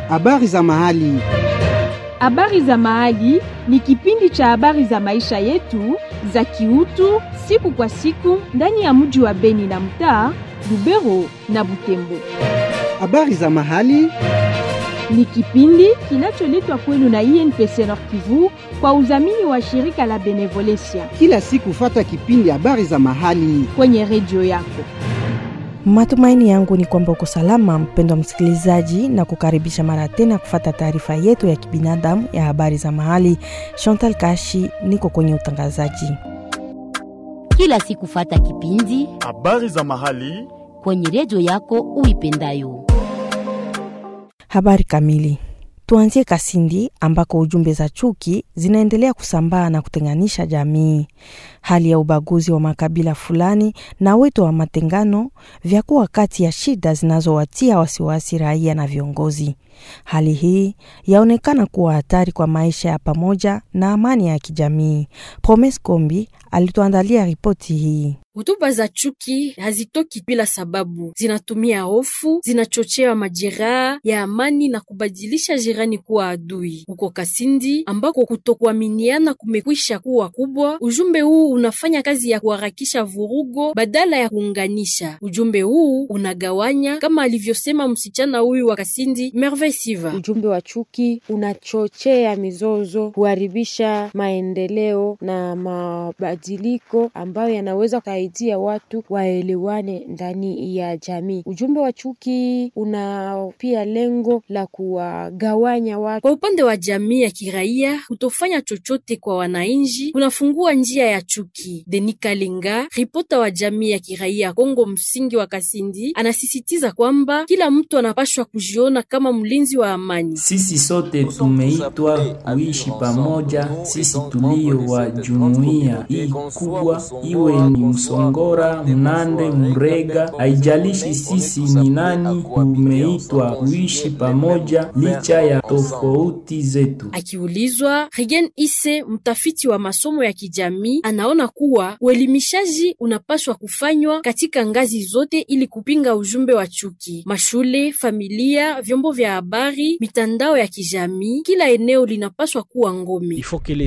Habari za mahali. Habari za mahali ni kipindi cha habari za maisha yetu za kiutu siku kwa siku ndani ya mji wa Beni na mtaa Lubero na Butembo. Habari za mahali. Ni kipindi kinacholetwa kwenu na INPC Nord Kivu kwa udhamini wa shirika la Benevolencia Kila siku fata kipindi habari za mahali. kwenye redio yako. Matumaini yangu ni kwamba uko salama, mpendwa msikilizaji, na kukaribisha mara tena kufata taarifa yetu ya kibinadamu ya habari za mahali. Chantal Kashi niko kwenye utangazaji. kila siku fata kipindi Habari za mahali. kwenye redio yako uipendayo. Habari kamili. Tuanzie Kasindi ambako ujumbe za chuki zinaendelea kusambaa na kutenganisha jamii. Hali ya ubaguzi wa makabila fulani na wito wa matengano vyakuwa kati ya shida zinazowatia wasiwasi raia na viongozi. Hali hii yaonekana kuwa hatari kwa maisha ya pamoja na amani ya kijamii. Promes Kombi alituandalia ripoti hii. Hotuba za chuki hazitoki bila sababu, zinatumia hofu, zinachochea majeraha ya amani na kubadilisha jirani kuwa adui. Huko Kasindi ambako kutokuaminiana kumekwisha kuwa kubwa, ujumbe huu unafanya kazi ya kuharakisha vurugo badala ya kuunganisha. Ujumbe huu unagawanya, kama alivyosema msichana huyu wa Kasindi, Merveille Siva. Ujumbe wa chuki unachochea mizozo, kuharibisha maendeleo na mabadiliko ambayo yanaweza kusaidia watu waelewane ndani ya jamii. Ujumbe wa chuki una pia lengo la kuwagawanya watu. Kwa upande wa jamii ya kiraia, kutofanya chochote kwa wananchi kunafungua njia ya chuki. Denis Kalenga, ripota wa jamii ya kiraia Kongo msingi wa Kasindi, anasisitiza kwamba kila mtu anapashwa kujiona kama mlinzi wa amani. Sisi sote tumeitwa kuishi pamoja, sisi tulio wa jumuiya hii kubwa, iwe ni Msongora, Mnande, Mrega, haijalishi sisi ni nani, tumeitwa kuishi pamoja licha ya tofauti zetu. Akiulizwa, Rigen Ise, mtafiti wa masomo ya kijamii, anaona kuwa uelimishaji unapaswa kufanywa katika ngazi zote ili kupinga ujumbe wa chuki: mashule, familia, vyombo vya habari, mitandao ya kijamii. Kila eneo linapaswa kuwa ngome.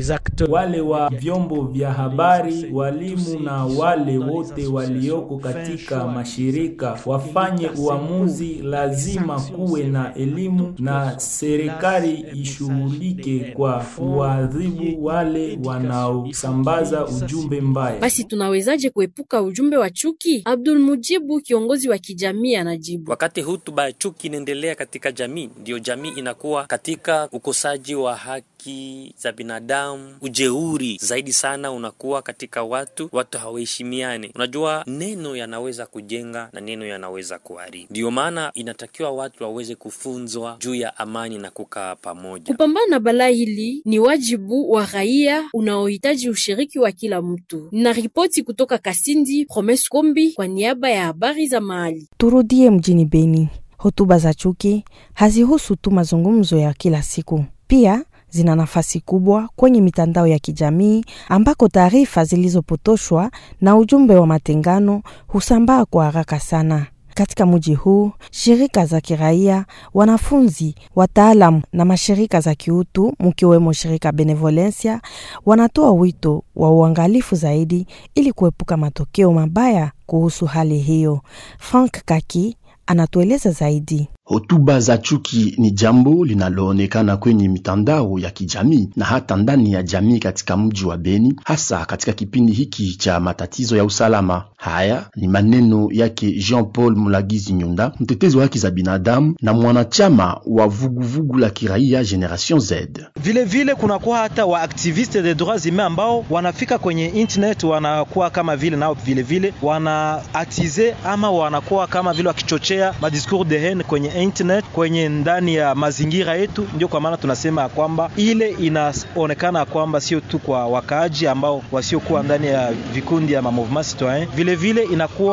Wale wa vyombo vya habari, walimu na wale wote walioko katika mashirika wafanye uamuzi. Lazima kuwe na elimu na serikali ishughulike kwa kuadhibu wale wanaosambaza ujumbe mbaya. Basi tunawezaje kuepuka ujumbe wa chuki? Abdul Mujibu, kiongozi wa kijamii, anajibu. Wakati hutuba ya chuki inaendelea katika jamii, ndiyo jamii inakuwa katika ukosaji wa haki za binadamu, ujeuri zaidi sana unakuwa katika watu, watu hawaheshimiane. Unajua, neno yanaweza kujenga na neno yanaweza kuharibu. Ndiyo maana inatakiwa watu waweze kufunzwa juu ya amani na kukaa pamoja. Kupambana na balaa hili ni wajibu wa raia unaohitaji ushiriki wa kila mtu. Na ripoti kutoka Kasindi, Promes Kombi kwa niaba ya habari za mahali. Turudie mjini Beni. Hotuba za chuki hazihusu tu mazungumzo ya kila siku, pia zina nafasi kubwa kwenye mitandao ya kijamii ambako taarifa zilizopotoshwa na ujumbe wa matengano husambaa kwa haraka sana. Katika mji huu, shirika za kiraia, wanafunzi, wataalamu na mashirika za kiutu mkiwemo shirika Benevolencia wanatoa wito wa uangalifu zaidi ili kuepuka matokeo mabaya kuhusu hali hiyo. Frank Kaki anatueleza zaidi. Hotuba za chuki ni jambo linaloonekana kwenye mitandao ya kijamii na hata ndani ya jamii katika mji wa Beni, hasa katika kipindi hiki cha matatizo ya usalama. Haya ni maneno yake Jean Paul Mulagizi Nyunda, mtetezi wa haki za binadamu na mwanachama wa vuguvugu la kiraia Generation Z. Vile vile kunakuwa hata wa activiste de droits humains ambao wanafika kwenye internet, wanakuwa kama vile nao vile vile wana atize ama wanakuwa kama vile wakichochea madiscours de haine kwenye internet kwenye ndani ya mazingira yetu. Ndio kwa maana tunasema ya kwamba ile inaonekana kwamba sio tu kwa wakaaji ambao wasiokuwa ndani ya vikundi ya ma mouvement citoyen, vile vile inakuwa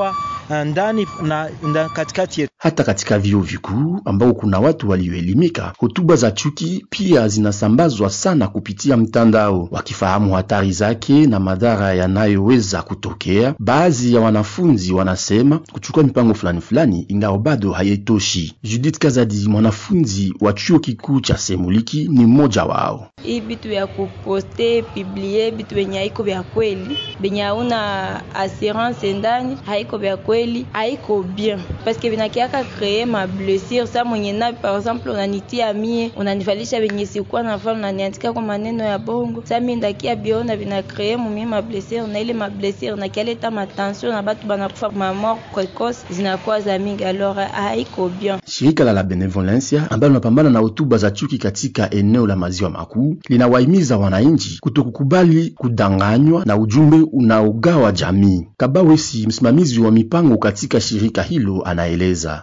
ndani na, na katikati yetu. Hata katika vyuo vikuu ambao kuna watu walioelimika, hotuba za chuki pia zinasambazwa sana kupitia mtandao. Wakifahamu hatari zake na madhara yanayoweza kutokea, baadhi ya wanafunzi wanasema kuchukua mipango fulani fulani, ingawa bado haitoshi. Judith Kazadi, mwanafunzi wa chuo kikuu cha Semuliki, ni mmoja wao. Hii bitu ya kuposte publie bitu benye haiko vya kweli, benye hauna assurance ndani, haiko vya kweli, haiko bien paske vinakiaka kree ma blessure. Sa mwenye na par exemple unanitia mie unanivalisha benye sikuwa nafaa, unaniandika kwa maneno ya bongo, sa mie ndakia biona vina kree mumie ma blessure, na ile ma blessure nakialeta matension na batu banakufa ma mort precoce zinakuwa za mingi, alors haiko bien. Shirika la la Benevolencia ambalo linapambana na hotuba za chuki katika eneo la maziwa makuu linawahimiza wananchi kutokukubali kudanganywa na ujumbe unaogawa jamii. Kabawesi, msimamizi wa mipango katika shirika hilo, anaeleza.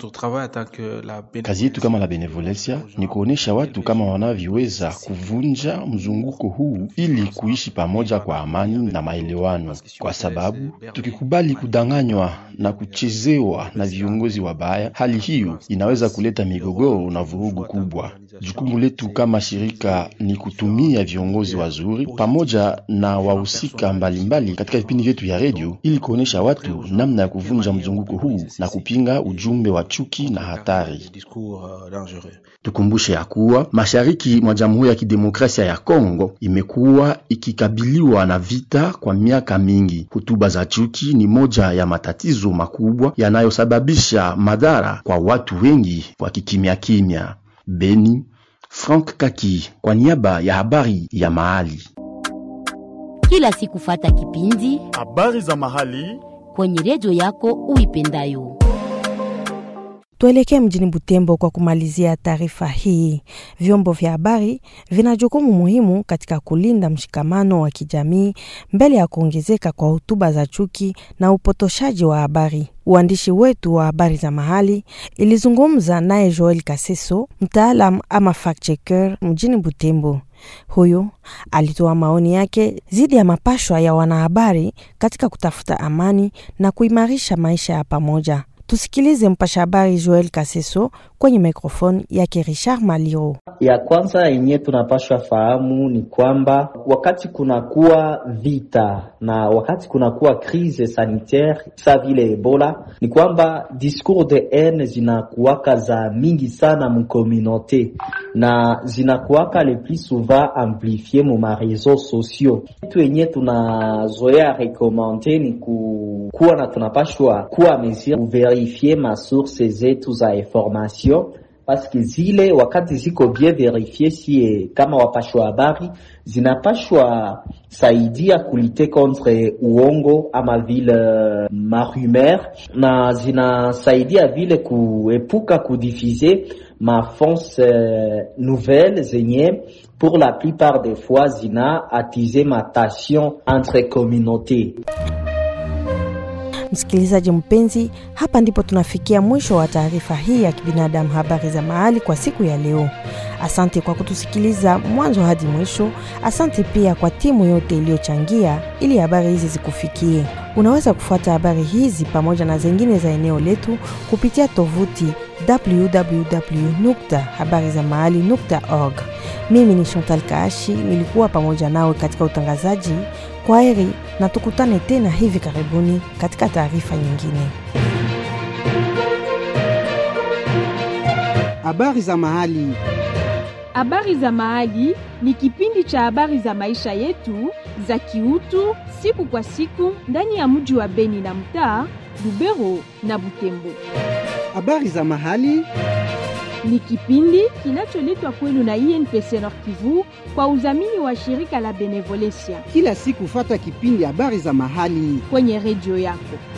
Kazi yetu kama la Benevolencia ni kuonesha watu kama wanavyoweza kuvunja mzunguko huu ili kuishi pamoja kwa amani na maelewano, kwa sababu tukikubali kudanganywa na kuchezewa na viongozi wabaya, hali hiyo inaweza kuleta migogoro na vurugu kubwa. Jukumu letu kama shirika ni kutumia viongozi wazuri pamoja na wahusika mbalimbali katika vipindi vyetu vya redio ili kuonesha watu namna ya kuvunja mzunguko huu na kupinga ujumbe wa chuki na hatari. Tukumbushe ya kuwa mashariki mwa Jamhuri ya Kidemokrasia ya Kongo imekuwa ikikabiliwa na vita kwa miaka mingi. Hotuba za chuki ni moja ya matatizo makubwa yanayosababisha madhara kwa watu wengi wa kikimya kimya. Beni, Frank Kaki kwa niaba ya habari ya mahali. Kila siku fata kipindi habari za mahali kwenye redio yako uipendayo. Tuelekee mjini Butembo kwa kumalizia taarifa hii. Vyombo vya habari vina jukumu muhimu katika kulinda mshikamano wa kijamii mbele ya kuongezeka kwa hotuba za chuki na upotoshaji wa habari. Uandishi wetu wa habari za mahali ilizungumza naye Joel Kaseso, mtaalam ama fact checker mjini Butembo. Huyu alitoa maoni yake dhidi ya mapashwa ya wanahabari katika kutafuta amani na kuimarisha maisha ya pamoja. Tusikilize mpasha habari Joel Kaseso kwenye mikrofoni yake Richard Maliro. Ya kwanza yenye tunapashwa fahamu ni kwamba wakati kunakuwa vita na wakati kunakuwa crise sanitaire sa vile Ebola, ni kwamba discours de haine zinakuwaka za mingi sana mukomunote na zinakuwaka le plus souvent amplifie mu mareseau sociaux. Kitu yenye tunazoea rekomande ni ku, kuwa na tunapashwa kuwa mesure kuverifie masource zetu za information paske zile wakati ziko bien verifie, sie kama wapashwa habari zinapashwa saidia kulite contre uongo ama vile marumer, na zinasaidia vile kuepuka kudifize mafonse nouvelle zenye pour la plupart des fois zina atize matation entre communauté. Msikilizaji mpenzi, hapa ndipo tunafikia mwisho wa taarifa hii ya kibinadamu, habari za mahali kwa siku ya leo. Asante kwa kutusikiliza mwanzo hadi mwisho. Asante pia kwa timu yote iliyochangia ili habari hizi zikufikie. Unaweza kufuata habari hizi pamoja na zingine za eneo letu kupitia tovuti www.habarizamahali.org. Mimi ni Chantal Kaashi, nilikuwa pamoja nawe katika utangazaji. Kwa heri na tukutane tena hivi karibuni katika taarifa nyingine. Habari za mahali. Habari za Mahali ni kipindi cha habari za maisha yetu za kiutu siku kwa siku ndani ya mji wa Beni na mtaa Lubero na Butembo. Habari za mahali ni kipindi kinacholetwa kwenu na INPC Nord Kivu kwa udhamini wa shirika la Benevolencia. Kila siku fata kipindi habari za mahali kwenye redio yako.